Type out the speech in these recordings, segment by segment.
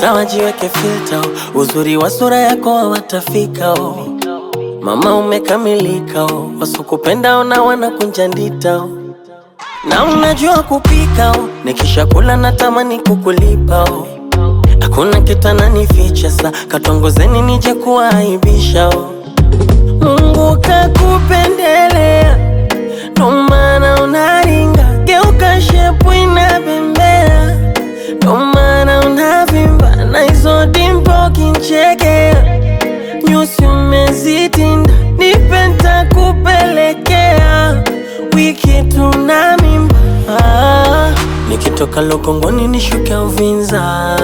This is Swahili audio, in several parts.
sawa, jiweke filter, uzuri wa sura yako hawatafika oh. Mama umekamilika oh. Wasokupenda ona wanakunja ndita oh. Na unajua kupika oh. Nikisha kula natamani kukulipa oh. Hakuna kitu ananificha sa katongozeni nije kuaibisha oh. Mungu kakupendelea ndo maana unaringa, geuka shepu inabembea, ndo maana unavimba na hizo dimpo kinchekea, nyusi umezitinda, nipe ntakupelekea, wiki tuna mimba ah, nikitoka Lokongoni nishuke Uvinza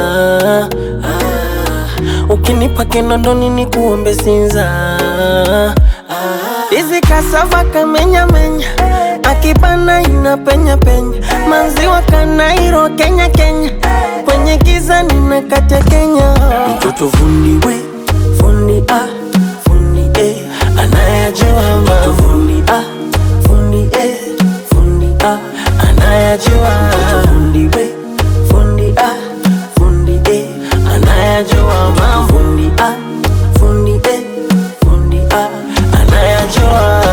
ah, ukinipa Kinondoni nikuombe Sinza ah, Izi kasava kamenya menya akibana ina penya penya manziwa kanairo Kenya Kenya kwenye giza nina kate Kenya mtoto fundi we fundi ah fundi eh anayajua mtoto fundi ah fundi eh fundi ah anayajua mtoto fundi we fundi ah fundi eh anayajua mambo fundi ah fundi eh fundi ah anayajua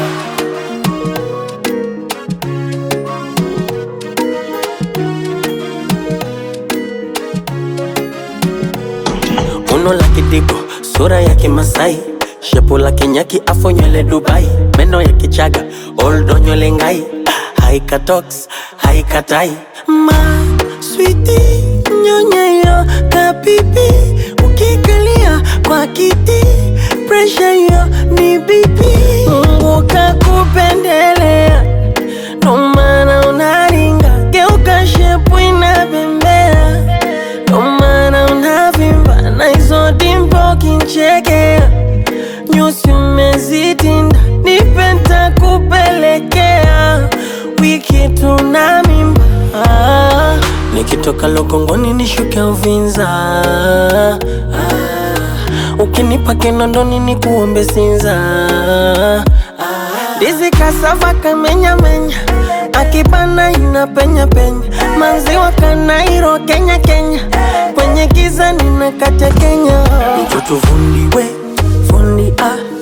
Uno la kidigo, sura ya kimasai shepu la kinyaki, afo nywele Dubai, meno ya kichaga, oldo nywele ngai, haika tox, haika tai ma switi nyonyeyo kapipi, ukikalia kwa kiti, pressure yo ni bipi, Mungu kakupendelea, ndo maana unaringa, geuka shepu inabembea ndo maana unavimba na hizo dimpo kinchekea, nyusi umezitinda, nipe ntakupelekea, wiki tuna mimba ah, nikitoka Lokongoni nishuke Uvinza ah, ukinipa Kinondoni nikuombe Sinza ah, ndizi kasava kamenya menya akibana ina penya penya manziwa kanairo Kenya Kenya kwenye giza nina kate Kenya mtoto fundi we fundi ah